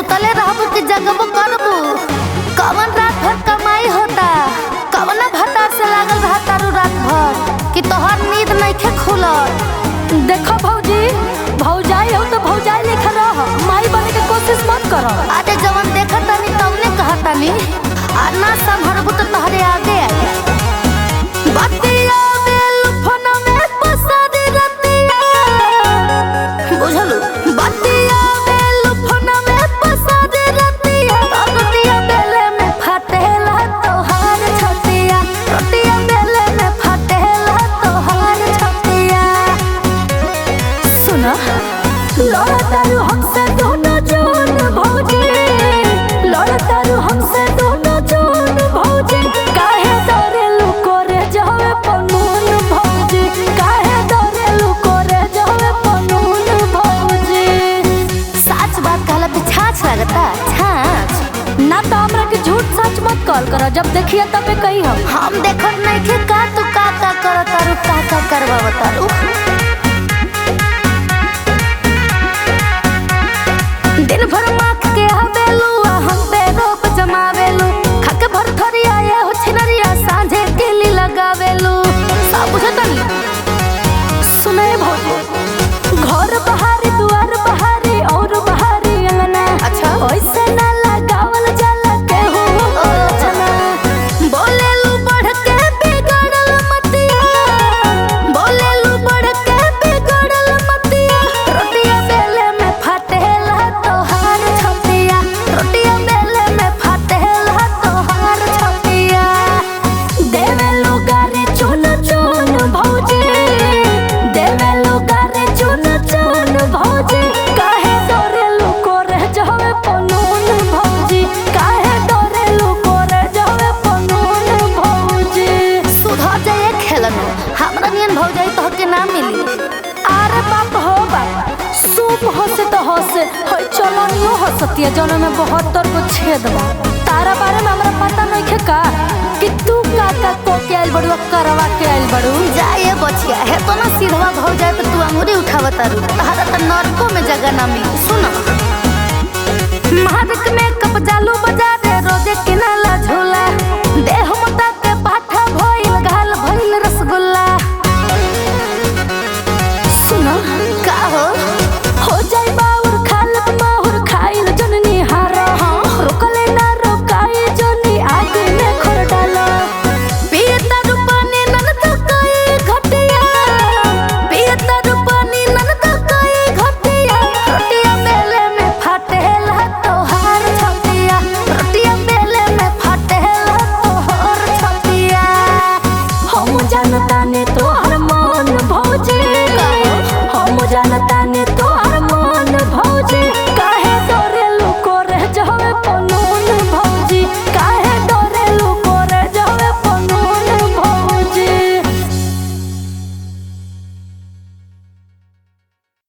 सुतले रहबू कि जगबू करबू कवन रात भर कमाई होता कवना भतार से लागल रहा तारू रात भर कि तोहर नींद नइखे खुलल देखो भौजी भौजाई हो तो भौजाई लेखा रह माई बने के कोशिश मत करो आजे जवन देखत तानी तवने कहत तानी आ ना संभरबू तो तोहरे आगे आगे बतिया बेल फोन में पसारी रतिया बुझलू बतिया बेल फोन में पसारी रतिया रतिया बेले में फटेला तोहार छतिया रतिया बेले में फटेला तोहार छतिया सुना लड़तारू हमसे दोनों जोन भौजी लड़तारू हमसे दोनों जोन भौजी काहे डरे लुको रे जावे पनून भौजी काहे डरे लुको रे जावे पनून भौजी सच बात कहला पे छाछ लगता छाछ ना तो हमरा के झूठ सच मत कॉल करो जब देखिए तबे कही हम हम देखत नइखे का तू का का करत तारू का का करवावत तारू दिन भर माख के हवेलू आ हम पे रोप जमावेलू खाके भर थरिया ये हो छिनरिया सांझे केली लगावेलू सब बुझतनी सुने भौजी घर बहारी दुआर बहारी और बहारी अंगना अच्छा। ऐसे ना लगावल जाला केहू रचना बोलेलू बढ़ के बिगड़ल मतिया बोलेलू बढ़ के बिगड़ल मतिया रोटिया बेले में फटेला तोहार छतिया रोटिया बेले में फटेला तोहार छतिया देवे लोगारे चुन चुन भौजी देवे लोगारे चुन चुन भौजी काहे डरे लुको रह जावे पनून भौजी काहे डरे लुको रह जावे पनून भौजी सुधर जाए खेलन हमरा नियन भौजाई तो के ना मिली अरे बाप हो बाप सूप हंसे तो हंसे हई चलनियो हंसतिया जौन में बहत्तर को छेद बा तारा बारे में हमरा पता नहीं खे का कि तू का का को के आइल बड़ू करवा के आइल बड़ू जाए बचिया है तो ना सीधवा भौजाई तो तू अंगूरी उठावत तारू तहरा त नरको में जगह ना मिली सुन मारक में कप जालू बाजार